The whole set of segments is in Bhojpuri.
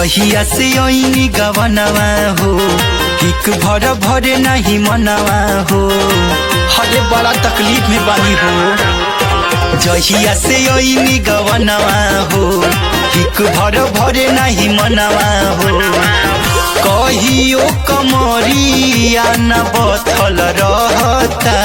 जहिया से ऐनी गवनवा हो हिक भर भरे नहीं मनवा हो हरे बड़ा तकलीफ में बानी हो जहिया से ऐनी गवनवा हो हिक भर भरे नहीं मनवा हो कहियो कमरिया न बथल रहता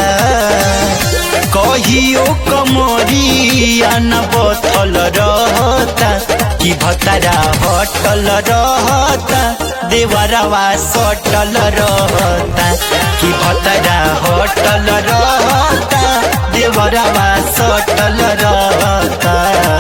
कहियो कमरिया न बथल रहता कि भतरा हटल रहता देवरवा सटल रहता कि भतरा हटल रहता देवरवा सटल रहता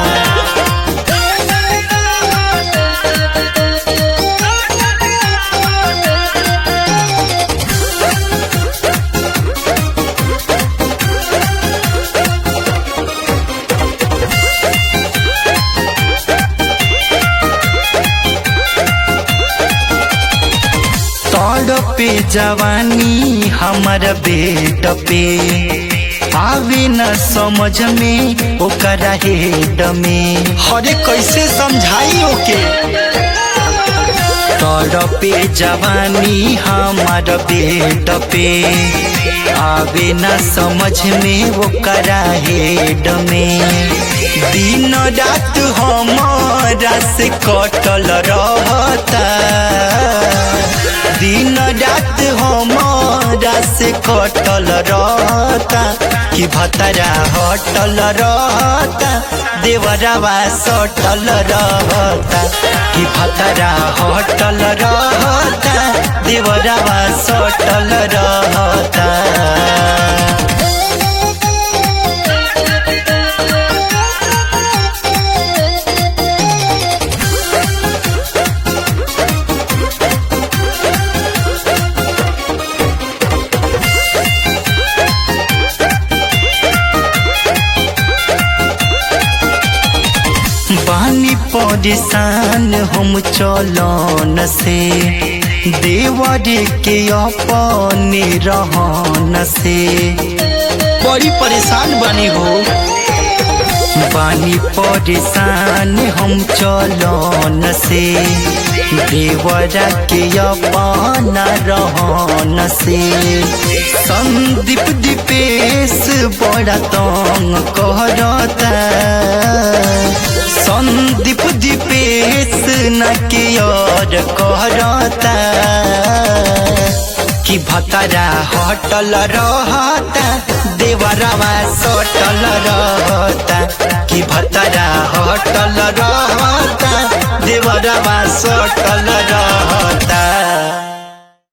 पे जवानी हमर बेट पे आवे न समझ में ओकरा हेड में हरे कैसे समझाई ओके तोर पे जवानी हमर बेट पे आवे न समझ में ओकरा हेड में दिन रात हमारा से कटल रहता दिन रात हमारा से कटल रहता कि भतरा हटल रहता देवरवा सटल रहता कि भतरा हटल रहता देवरवा सटल रहता बानी परेशान हम चलन से देवर के अपने रहन से बड़ी परेशान बनी हो बानी परेशान हम चलन से देवर के अपना रहन से संदीप दीपेश बड़ा तंग करता संदीप दीपेश न के और कहता कि भतरा हटल रहता देवरवा सटल रहता कि भतरा हटल रहता देवरवा सटल